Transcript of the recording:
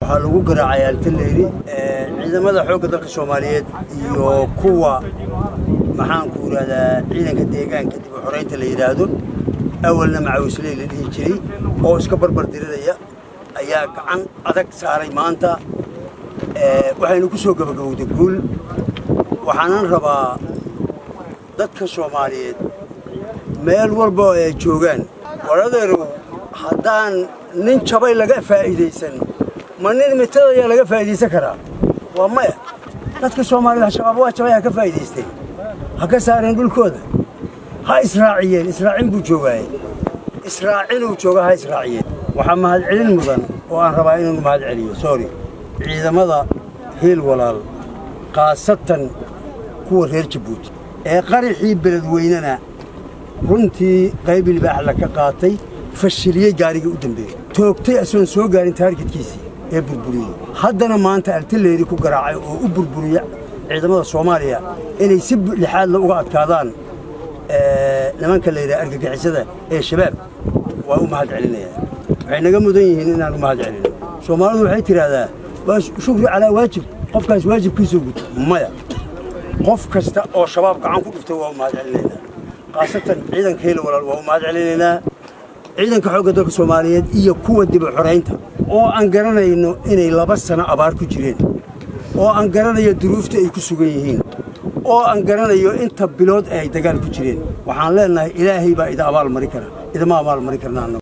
waxaa lagu garaacay altaleyri ciidamada xoogga dalka soomaaliyeed iyo kuwa maxaanku yidhahdaa ciidanka deegaanka dib u xoraynta la yidhaahdo awalna macawisley la dhihi jiray oo iska barbar diriraya ayaa gacan adag saaray maanta waxaynu ku soo gabagabowday guul waxaanan rabaa dadka soomaaliyeed meel walba oo ay joogaan waradeerow haddaan nin jabay laga faa'iidaysan ma nin mitadayaa laga faa'iidaysan karaa waa maya dadka soomaaliyed shabaab waa jabay ha ka faa'iidaysteen ha ka saareen dhulkooda ha israaciyeen israacin buu joogaaye israacinuu jooga ha israaciyeen waxaa mahadcelin mudan oo aan rabaa inuu mahad celiyo sorry ciidamada hiil walaal khaasatan kuwa reer jabuuti ee qaraxii beledweynena runtii qayb ilbaaxla ka qaatay fashiliyey gaarigii u dambeeyey toogtay asoon soo gaarin taargetkiisii ee burburiyey haddana maanta altaleyri ku garaacay oo u burburiya ciidamada soomaaliya inay si lixaadla uga adkaadaan nimanka la yidhaha argagixisada ee shabaab waa u mahad celinayaa waxay naga mudan yihiin inaan u mahad celino soomaalidu waxay tidhaahdaa waa shukri calaa waajib qofkaas waajibkiisuu guto maya qof kasta oo shabaab gacan ku dhuftay waa u mahad celinaynaa khaasatan ciidanka heli walaal waa u mahad celinaynaa ciidanka xoogga dalka soomaaliyeed iyo kuwa dibu xoraynta oo aan garanayno inay laba sano abaar ku jireen oo aan garanayo duruufta ay ku sugan yihiin oo aan garanayo inta bilood ay dagaal ku jireen waxaan leennahay ilaahay baa ida abaal mari kara idama abaal mari karna